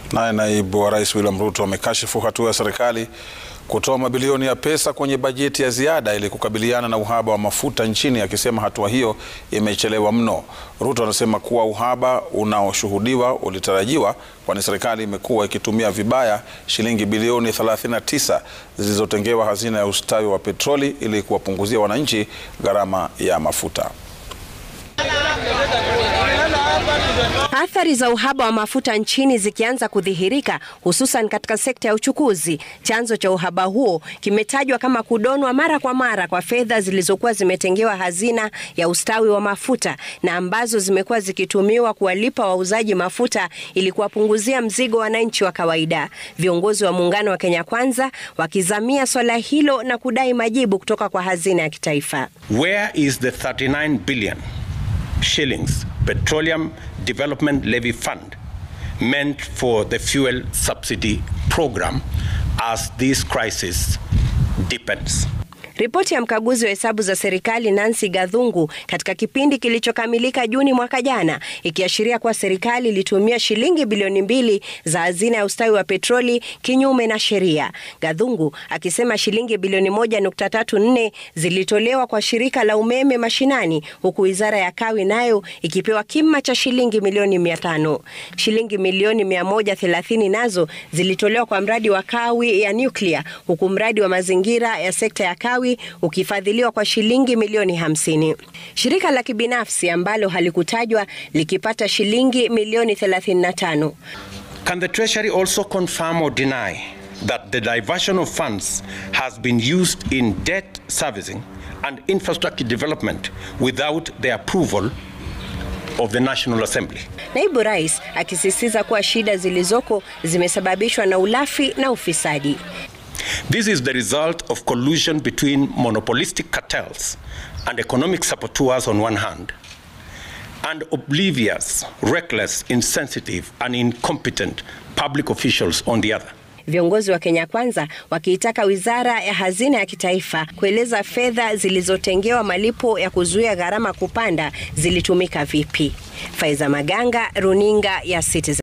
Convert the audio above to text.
Naye naibu wa rais William Ruto amekashifu hatua ya serikali kutoa mabilioni ya pesa kwenye bajeti ya ziada ili kukabiliana na uhaba wa mafuta nchini, akisema hatua hiyo imechelewa mno. Ruto anasema kuwa uhaba unaoshuhudiwa ulitarajiwa, kwani serikali imekuwa ikitumia vibaya shilingi bilioni 39 zilizotengewa hazina ya ustawi wa petroli ili kuwapunguzia wananchi gharama ya mafuta. Athari za uhaba wa mafuta nchini zikianza kudhihirika hususan katika sekta ya uchukuzi. Chanzo cha uhaba huo kimetajwa kama kudonwa mara kwa mara kwa fedha zilizokuwa zimetengewa hazina ya ustawi wa mafuta na ambazo zimekuwa zikitumiwa kuwalipa wauzaji mafuta ili kuwapunguzia mzigo wananchi wa kawaida. Viongozi wa muungano wa Kenya Kwanza wakizamia swala hilo na kudai majibu kutoka kwa hazina ya kitaifa. Where is the 39 billion shillings Petroleum Development Levy Fund meant for the fuel subsidy program as this crisis deepens. Ripoti ya mkaguzi wa hesabu za serikali Nancy Gathungu katika kipindi kilichokamilika Juni mwaka jana ikiashiria kuwa serikali ilitumia shilingi bilioni mbili za hazina ya ustawi wa petroli kinyume na sheria. Gathungu akisema shilingi bilioni moja nukta tatu nne zilitolewa kwa shirika la umeme mashinani huku wizara ya kawi nayo ikipewa kima cha shilingi milioni mia tano. Shilingi milioni mia moja thelathini nazo zilitolewa kwa mradi wa kawi ya nyuklia huku mradi wa mazingira ya sekta ya kawi ukifadhiliwa kwa shilingi milioni hamsini. Shirika la kibinafsi ambalo halikutajwa likipata shilingi milioni 35. Can the Treasury also confirm or deny that the diversion of funds has been used in debt servicing and infrastructure development without the approval of the National Assembly? Naibu Rais akisisitiza kuwa shida zilizoko zimesababishwa na ulafi na ufisadi. This is the result of collusion between monopolistic cartels and economic saboteurs on one hand, and oblivious, reckless, insensitive, and incompetent public officials on the other. Viongozi wa Kenya Kwanza wakiitaka wizara ya hazina ya kitaifa kueleza fedha zilizotengewa malipo ya kuzuia gharama kupanda zilitumika vipi. Faiza Maganga, runinga ya Citizen.